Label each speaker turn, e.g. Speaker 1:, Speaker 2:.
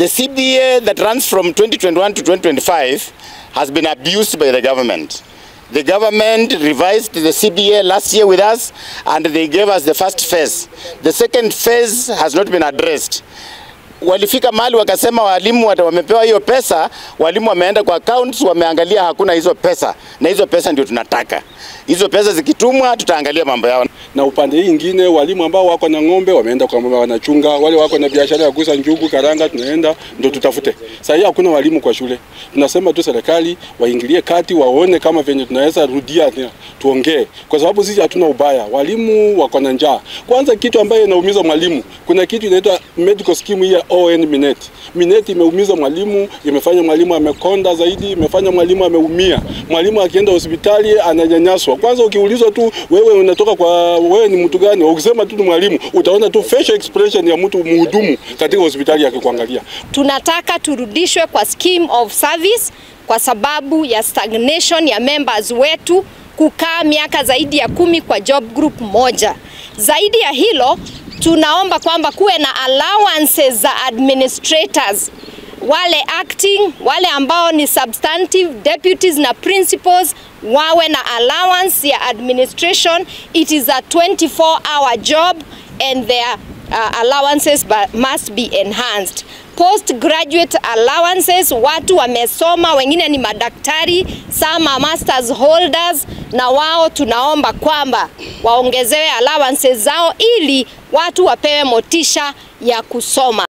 Speaker 1: The CBA that runs from 2021 to 2025 has been abused by the government. The government revised the CBA last year with us and they gave us the first phase. The second phase has not been addressed. Walifika mahali wakasema walimu wata- wamepewa hiyo pesa, walimu wameenda kwa accounts, wameangalia hakuna hizo pesa, na hizo pesa ndio tunataka. Hizo pesa zikitumwa, tutaangalia mambo yao.
Speaker 2: na upande hii ingine walimu ambao wako na ng'ombe wameenda kwa mama wanachunga, wale wako na biashara ya kuuza njugu, karanga, tunaenda ndo tutafute. Sasa hii hakuna walimu kwa shule, tunasema tu serikali waingilie kati, waone kama venye tunaweza rudia tena, tuongee, kwa sababu sisi hatuna ubaya. Walimu wako na njaa. Kwanza kitu ambayo inaumiza mwalimu, kuna kitu inaitwa medical scheme hii ya ON Minet. Minet imeumiza mwalimu, imefanya mwalimu amekonda zaidi, imefanya mwalimu ameumia. Mwalimu akienda hospitali ananyanyaswa. Kwanza ukiulizwa tu wewe unatoka kwa wewe ni mtu gani, ukisema tu ni mwalimu, utaona tu facial expression ya mtu mhudumu katika hospitali akikuangalia.
Speaker 3: tunataka turudishwe kwa scheme of service kwa sababu ya stagnation ya members wetu kukaa miaka zaidi ya kumi kwa job group moja. Zaidi ya hilo, tunaomba kwamba kuwe na allowances za administrators wale acting, wale ambao ni substantive deputies na principals wawe na allowance ya administration. It is a 24 hour job and their uh, allowances ba- must be enhanced. Postgraduate allowances, watu wamesoma, wengine ni madaktari, some are masters holders, na wao tunaomba kwamba waongezewe allowances zao ili watu wapewe motisha ya kusoma.